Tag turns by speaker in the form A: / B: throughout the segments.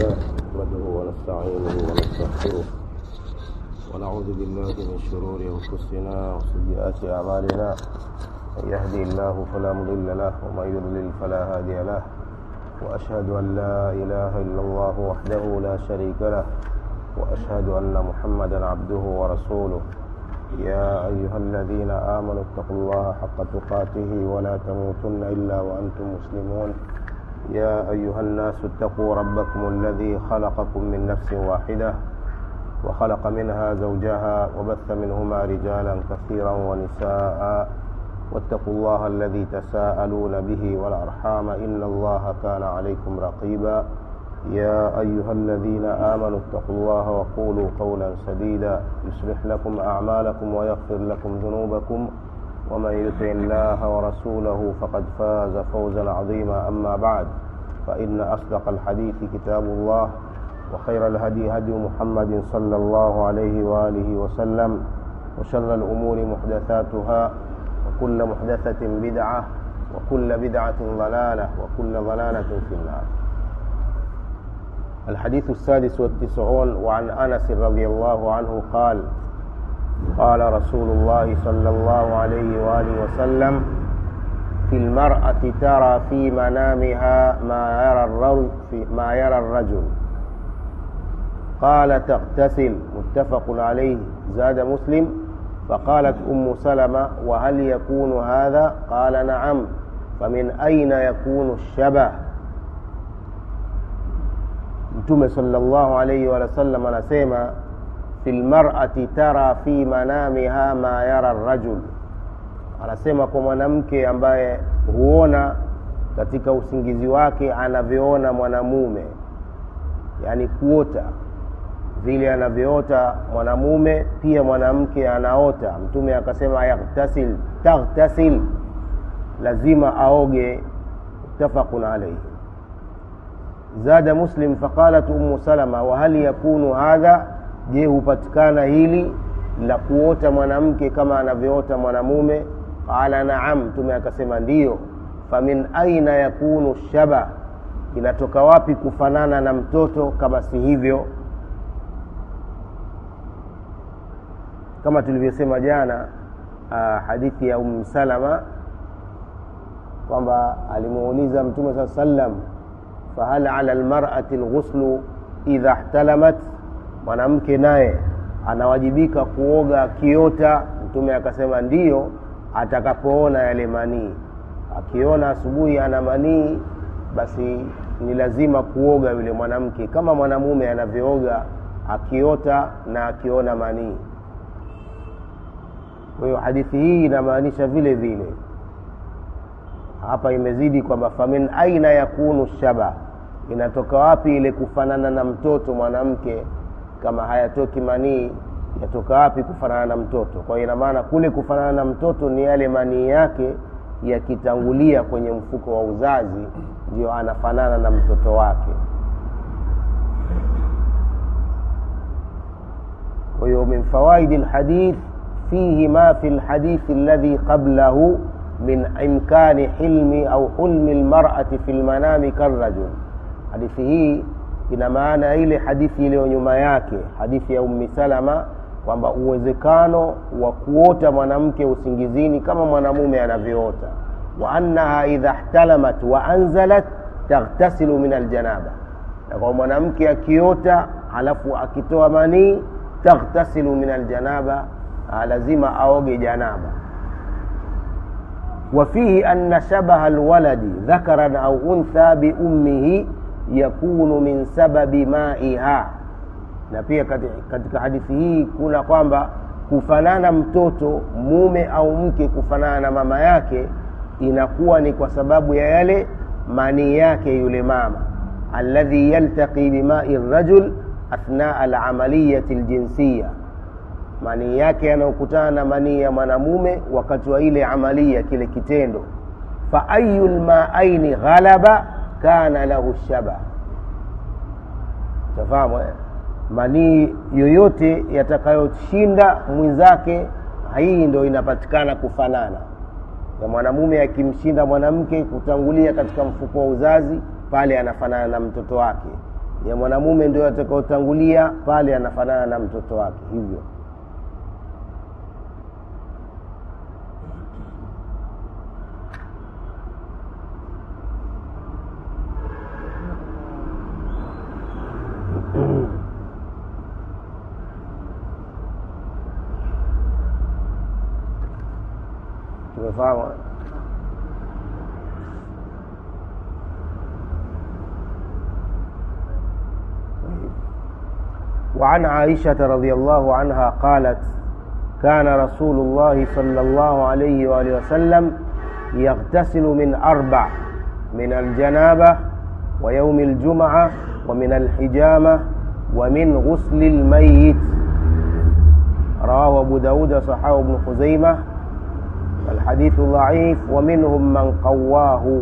A: لله نحمده ونستعينه ونستغفره ونعوذ بالله من شرور انفسنا وسيئات اعمالنا من يهدي الله فلا مضل له ومن يضلل فلا هادي له واشهد ان لا اله الا الله وحده لا شريك له واشهد ان محمدا عبده ورسوله يا ايها الذين امنوا اتقوا الله حق تقاته ولا تموتن الا وانتم مسلمون يا ايها الناس اتقوا ربكم الذي خلقكم من نفس واحده وخلق منها زوجها وبث منهما رجالا كثيرا ونساء واتقوا الله الذي تساءلون به والارحام ان الله كان عليكم رقيبا يا ايها الذين امنوا اتقوا الله وقولوا قولا سديدا يصلح لكم اعمالكم ويغفر لكم ذنوبكم ومن يطع الله ورسوله فقد فاز فوزا عظيما اما بعد فان اصدق الحديث كتاب الله وخير الهدي هدي محمد صلى الله عليه واله وسلم وشر الامور محدثاتها وكل محدثه بدعه وكل بدعه ضلاله وكل ضلاله في النار الحديث السادس والتسعون وعن انس رضي الله عنه قال قال رسول الله صلى الله عليه واله وسلم في المرأة ترى في منامها ما يرى الرجل في ما يرى الرجل قال تغتسل متفق عليه زاد مسلم فقالت أم سلمة وهل يكون هذا قال نعم فمن أين يكون الشبه mtume salllahu alaihi wasallam anasema fi lmarati tara fi manamiha ma yara rajul anasema kwa mwanamke ambaye huona katika usingizi wake anavyoona mwanamume yaani kuota vile anavyoota mwanamume pia mwanamke anaota mtume akasema yaghtasil taghtasil lazima aoge muttafaqun alaihi زاد مسلم فقالت أم سلمة وهل يكون هذا je hupatikana hili la kuota mwanamke kama anavyoota mwanamume qala naam mtume akasema ndiyo famin aina yakunu shaba inatoka wapi kufanana na mtoto kama si hivyo kama tulivyosema jana uh, hadithi ya um salama kwamba alimuuliza mtume saa sallam fahal ala lmarati lghuslu idha ihtalamat mwanamke naye anawajibika kuoga akiota mtume akasema ndiyo atakapoona yale manii akiona asubuhi ana manii basi ni lazima kuoga yule mwanamke kama mwanamume anavyooga akiota na akiona manii kwa hiyo hadithi hii inamaanisha vile vile hapa imezidi kwamba famin aina yakunu shaba inatoka wapi ile kufanana na mtoto mwanamke kama hayatoki manii yatoka wapi kufanana na mtoto kwa hiyo inamaana kule kufanana na mtoto ni yale manii yake yakitangulia kwenye mfuko wa uzazi ndio anafanana na mtoto wake kwa hiyo min fawaidi lhadith fihi ma fi lhadithi alladhi qablahu min imkani hilmi au hulmi lmarati fi lmanami karrajul hadithi hii ina maana ile hadithi iliyo nyuma yake hadithi ya ummi salama kwamba uwezekano wa kuota mwanamke usingizini kama mwanamume anavyoota wa annaha idha ihtalamat wa anzalat taghtasilu min aljanaba na kwa mwanamke akiota halafu akitoa manii taghtasilu min aljanaba lazima aoge janaba وفيه أن شبه الولد ذكرا أو أنثى بأمه yakunu min sababi maiha na pia katika hadithi hii kuna kwamba kufanana mtoto mume au mke kufanana na mama yake inakuwa ni kwa sababu ya yale manii yake yule mama alladhi yaltaqi bimai rajul athnaa alamaliyati ljinsiya manii yake yanayokutana na manii ya mwanamume wakati wa ile amalia kile kitendo fa ayu lmaaini ghalaba kana lahu shaba tafahamu eh? manii yoyote yatakayoshinda mwenzake hii ndo inapatikana kufanana ya mwanamume akimshinda mwanamke kutangulia katika mfuko wa uzazi pale anafanana na mtoto wake ya mwanamume ndio atakaotangulia pale anafanana na mtoto wake hivyo tumefahamu وعن عائشة رضي الله عنها قالت كان رسول الله صلى الله عليه وآله وسلم يغتسل من أربع من الجنابة ويوم الجمعة ومن الحجامة ومن غسل الميت رواه أبو داود صحابه ابن خزيمة الحديث ضعيف ومنهم من قواه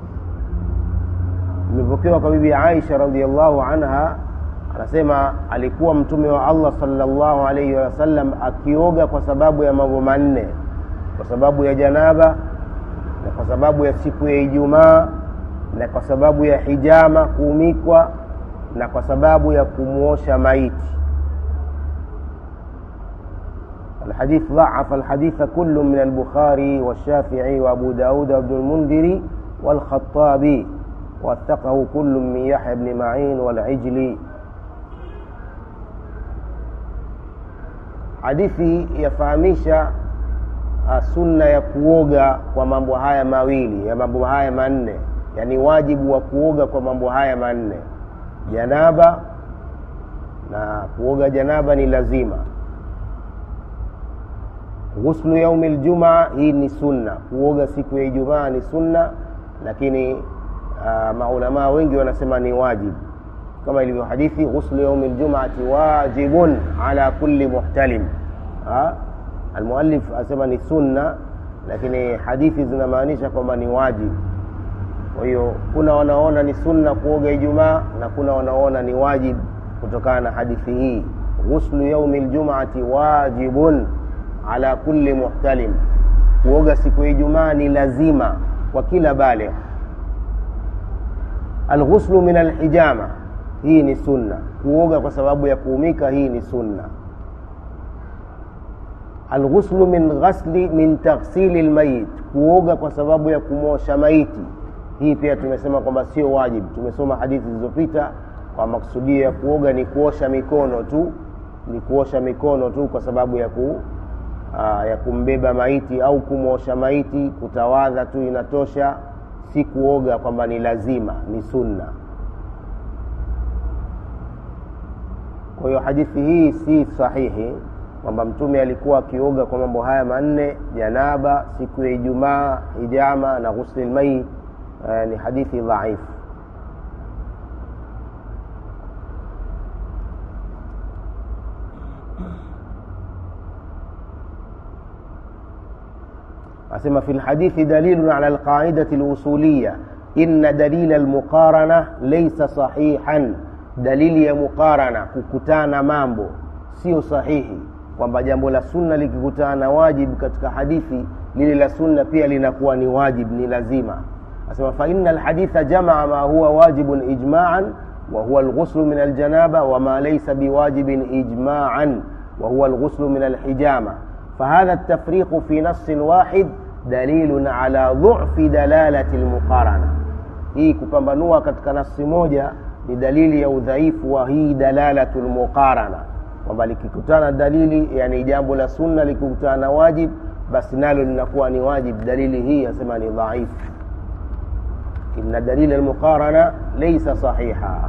A: imepokewa kwa bibi aisha radiallahu anha anasema alikuwa mtume wa allah salllahu alaihi wasallam akioga kwa sababu ya mambo manne kwa sababu ya janaba na kwa sababu ya siku ya ijumaa na kwa sababu ya hijama kuumikwa na kwa sababu ya kumwosha maiti الحديث ضعف الحديث كل من البخاري والشافعي وأبو داود وابن المنذر والخطابي وثقه كل من يحيى بن معين والعجلي hadithi yafahamisha sunna ya kuoga kwa mambo haya mawili ya mambo haya manne yani wajibu wa kuoga kwa mambo haya manne janaba na kuoga janaba ni lazima ghuslu yaumi ljumaa hii ni sunna kuoga siku ya ijumaa ni sunna lakini uh, maulamaa wengi wanasema ni wajibu kama ilivyo hadithi ghuslu yaumi ljumaati wajibun ala kulli muhtalim almuallif asema ni sunna lakini hadithi zinamaanisha kwamba ni wajibu kwa hiyo kuna wanaona ni sunna kuoga ijumaa na kuna wanaona ni wajibu kutokana na hadithi hii ghuslu yaumi ljumaati wajibun ala kulli muhtalim kuoga siku ya ijumaa ni lazima kwa kila baligh alghuslu min alhijama hii ni sunna kuoga kwa sababu ya kuumika hii ni sunna alghuslu min ghasli min taghsili lmayit kuoga kwa sababu ya kumosha maiti hii pia tumesema kwamba sio wajibu tumesoma hadithi zilizopita kwa maksudio ya kuoga ni kuosha mikono tu ni kuosha mikono tu kwa sababu ya ku aa, ya kumbeba maiti au kumwosha maiti kutawadha tu inatosha si kuoga kwamba ni lazima ni sunna kwa hiyo hadithi hii si sahihi kwamba mtume alikuwa akioga kwa mambo haya manne janaba siku ya ijumaa hijama na ghusli lmayit uh, ni hadithi dhaifu asema fi lhadithi dalilun ala alqaidati lusuliya inna dalila almuqarana laysa sahihan dalili ya muqarana kukutana mambo sio sahihi kwamba jambo la sunna likikutana na wajibu katika hadithi lile la sunna pia linakuwa ni wajib ni lazima asema faina alhaditha jamaa ma huwa wajibun ijmaan وهو الغسل من الجنابة وما ليس بواجب إجماعا وهو الغسل من الحجامة فهذا التفريق في نص واحد دليل على ضعف دلالة المقارنة hii kupambanua katika nasi moja ni dalili ya udhaifu wa hii dalalatu lmuqarana kwamba likikutana dalili yani jambo la sunna likikutana na wajib basi nalo linakuwa ni wajib dalili hii asema ni dhaifu إن دليل المقارنة ليس صحيحا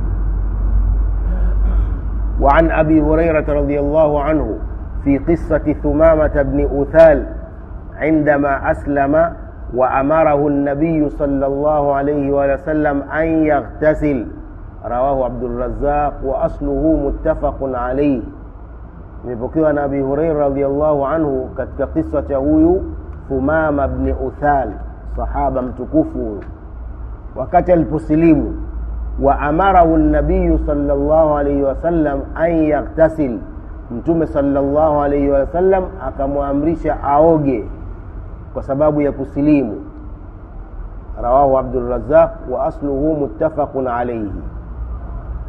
A: وعن أبي هريرة رضي الله عنه في قصة ثمامة بن أثال عندما أسلم وأمره النبي صلى الله عليه وسلم أن يغتسل رواه عبد الرزاق وأصله متفق عليه imepokewa na abi hureira radiallahu anhu katika kisa cha huyu thumama bni uthal sahaba mtukufu huyu wakati aliposilimu wa amarahu nabiyu salllahu alaihi wasallam an yaktasil mtume salllahu alaihi wasallam akamwamrisha aoge kwa sababu ya kusilimu rawahu abdurazaq wa asluhu muttafaqun alaihi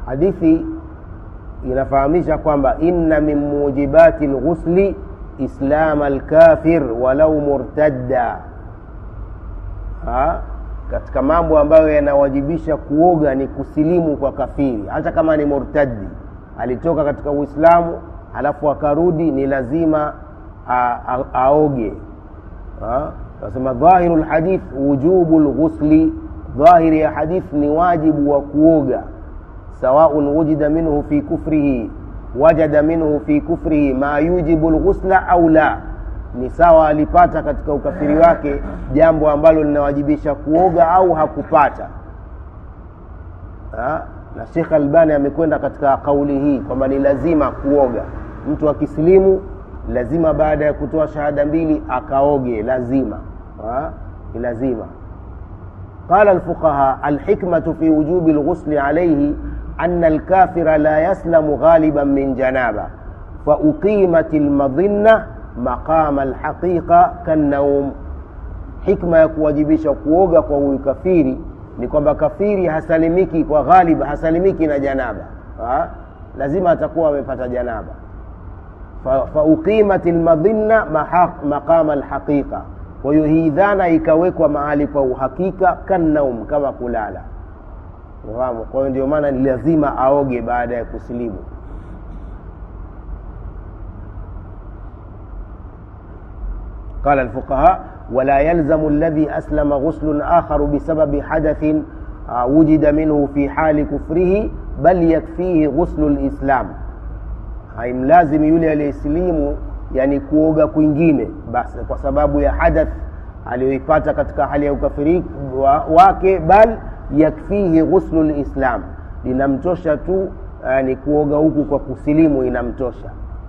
A: hadithi inafahamisha kwamba inna min mujibati lghusli islam alkafir walau murtadda ha? katika mambo ambayo yanawajibisha kuoga ni kusilimu kwa kafiri hata kama ni murtaddi alitoka katika uislamu halafu akarudi ni lazima a, a, aoge nasema dhahiru lhadith wujubu lghusli dhahiri ya hadith ni wajibu wa kuoga sawaun wujida minhu fi kufrihi wajada minhu fi kufrihi ma yujibu lghusla au la ni sawa alipata katika ukafiri wake jambo ambalo linawajibisha kuoga au hakupata ha? na shekh albani amekwenda katika kauli hii kwamba ni lazima kuoga mtu akisilimu lazima baada ya kutoa shahada mbili akaoge lazima ha? ni lazima قال الفقهاء الحكمة في وجوب الغسل عليه أن الكافر لا يسلم غالبا من جنابة فأقيمت المظنة مقام الحقيقة كالنوم hikma ya kuwajibisha kuoga kwa huyu kafiri ni kwamba kafiri hasalimiki kwa ghalib hasalimiki na janaba ha? lazima atakuwa amepata janaba fauqimat lmadhinna maqama lhaqiqa kwa hiyo hii dhana ikawekwa mahali pa uhakika kannaum kama kulala fahamu kwa hiyo ndio maana ni lazima aoge baada ya kusilimu قال الفقهاء ولا يلزم الذي أسلم غسل آخر بسبب حدث وجد منه في حال كفره بل يكفيه غسل الإسلام haimlazimi yule aliyesilimu yani kuoga kwingine basi kwa sababu ya hadath aliyoipata katika hali ya ukafiri wa, wake bal yakfihi ghuslu lislam linamtosha tu yani kuoga huku kwa kusilimu inamtosha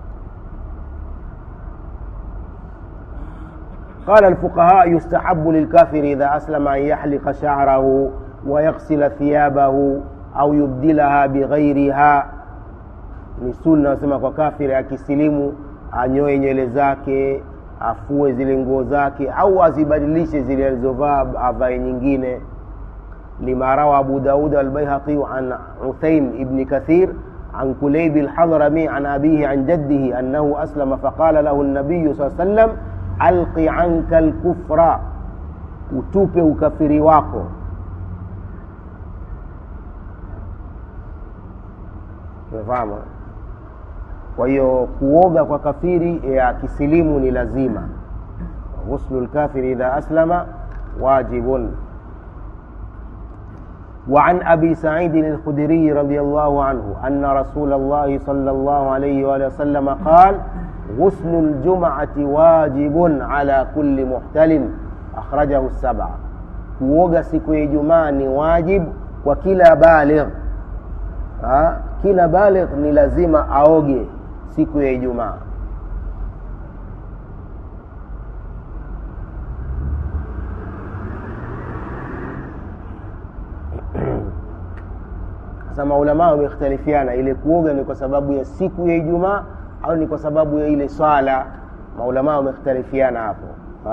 A: قال الفقهاء يستحب للكافر إذا أسلم أن يحلق شعره ويغسل ثيابه أو يبدلها بغيرها ni sunna nasema kwa kafiri akisilimu anyoe nywele zake afue zile nguo zake au azibadilishe zile alizovaa avae nyingine lima rawa abu daud albaihaqi an uthaim ibni kathir عن كليب الحضرمي عن أبيه عن جده أنه أسلم فقال له النبي صلى الله عليه وسلم alqi anka lkufra utupe ukafiri wako umefahamu kwa hiyo kuoga kwa kafiri ya kisilimu ni lazima ghuslu lkafiri idha aslama wajibun وعن أبي سعيد الخدري رضي الله عنه أن رسول الله صلى الله عليه وآله وسلم قال غسل الجمعة واجب على كل محتل أخرجه السبعة kuoga siku ya ijumaa ni wajib kwa kila baligh ha? kila baligh ni lazima aoge siku ya ijumaa sasa maulamaa wamekhtalifiana ile kuoga ni kwa sababu ya siku ya ijumaa au ni kwa sababu ya ile swala maulamaa wamekhtalifiana hapo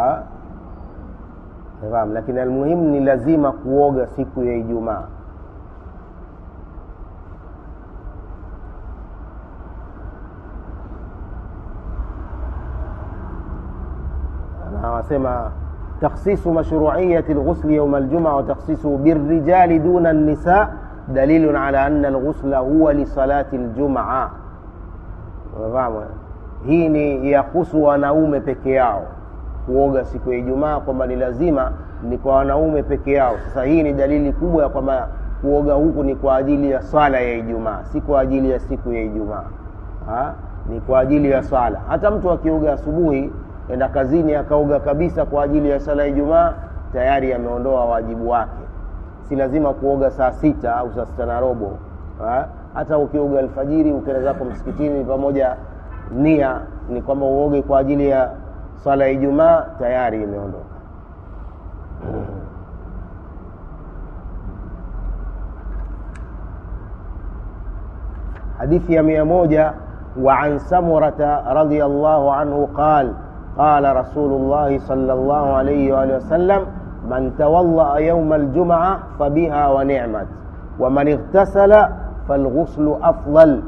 A: fahamu lakini almuhimu ni lazima kuoga siku ya ijumaa na wasema تخصيص مشروعية الغسل يوم الجمعة وتخصيصه بالرجال دون النساء دليل على أن الغسل هو لصلاة الجمعة unafahamu hii ni yahusu wanaume peke yao kuoga siku ya ijumaa kwamba ni lazima ni kwa wanaume peke yao sasa hii ni dalili kubwa ya kwamba kuoga huku ni kwa ajili ya swala ya ijumaa si kwa ajili ya siku ya ijumaa ni kwa ajili ya swala hata mtu akioga asubuhi enda kazini akaoga kabisa kwa ajili ya swala ya ijumaa tayari ameondoa wajibu wake si lazima kuoga saa sita au saa sita na robo ha? hata ukioga alfajiri ukienda zako msikitini pamoja nia ni kwamba uoge kwa ajili ya swala ya ijumaa tayari imeondoka hadithi ya mia moja وعن سمرة رضي الله عنه قال قال رسول الله صلى الله عليه وآله وسلم من تولأ يوم الجمعة فبها ونعمت ومن اغتسل falghuslu afdal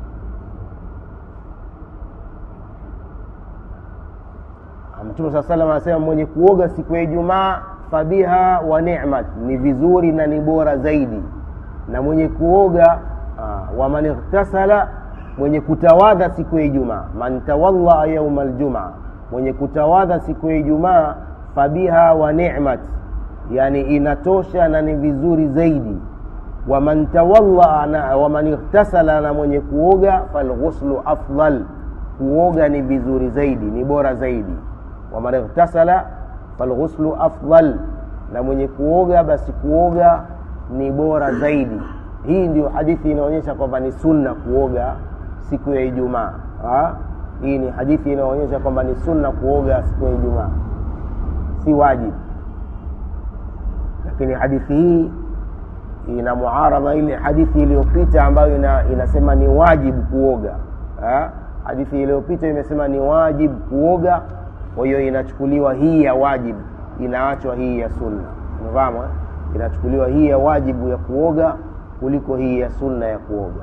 A: mtume saa salam anasema mwenye kuoga siku ya ijumaa fabiha wa nimat ni vizuri na ni bora zaidi na mwenye kuoga uh, waman ightasala mwenye kutawadha siku ya ijumaa man tawallaa yauma ljumaa mwenye kutawadha siku ya ijumaa fabiha wa nimat yani inatosha na ni vizuri zaidi waman tawallaa na waman ightasala na mwenye kuoga falghuslu afdal kuoga ni vizuri zaidi ni bora zaidi waman ightasala falghuslu afdal na mwenye kuoga basi kuoga ni bora zaidi hii ndio hadithi inaonyesha kwamba ni sunna kuoga siku ya ijumaa hii ni hadithi inaonyesha kwamba ni sunna kuoga siku ya ijumaa si wajibu lakini hadithi hii ina muaradha ile hadithi iliyopita ambayo ina, inasema ni wajibu kuoga ha? hadithi iliyopita imesema ni wajibu kuoga kwa hiyo inachukuliwa hii ya wajibu inaachwa hii ya sunna unafahamu eh? inachukuliwa hii ya wajibu ya kuoga kuliko hii ya sunna ya kuoga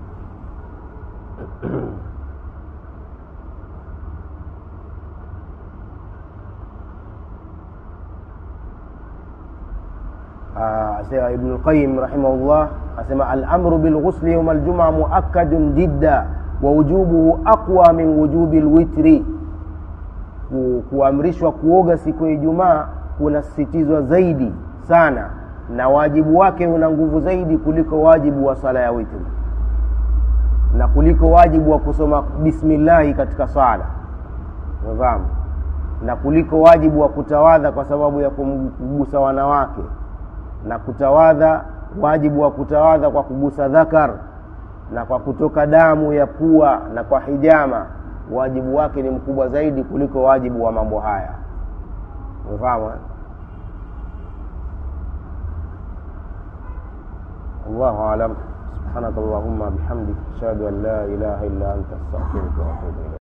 A: asema ibnu lqayim rahimahullah asema alamru bilghusli yauma ljumaa muakadun jidda wa wujubuhu aqwa min wujubi lwitri ku, kuamrishwa kuoga siku ya ijumaa kunasisitizwa zaidi sana na wajibu wake una nguvu zaidi kuliko wajibu wa swala ya witri na kuliko wajibu wa kusoma bismillahi katika swala umefahamu na kuliko wajibu wa kutawadha kwa sababu ya kumgusa wanawake na kutawadha wajibu wa kutawadha kwa kugusa dhakar na kwa kutoka damu ya pua na kwa hijama wajibu wake ni mkubwa zaidi kuliko wajibu wa mambo haya umefahamu الله أعلم سبحانك اللهم بحمدك أشهد أن لا إله إلا أنت أستغفرك وأتوب إليك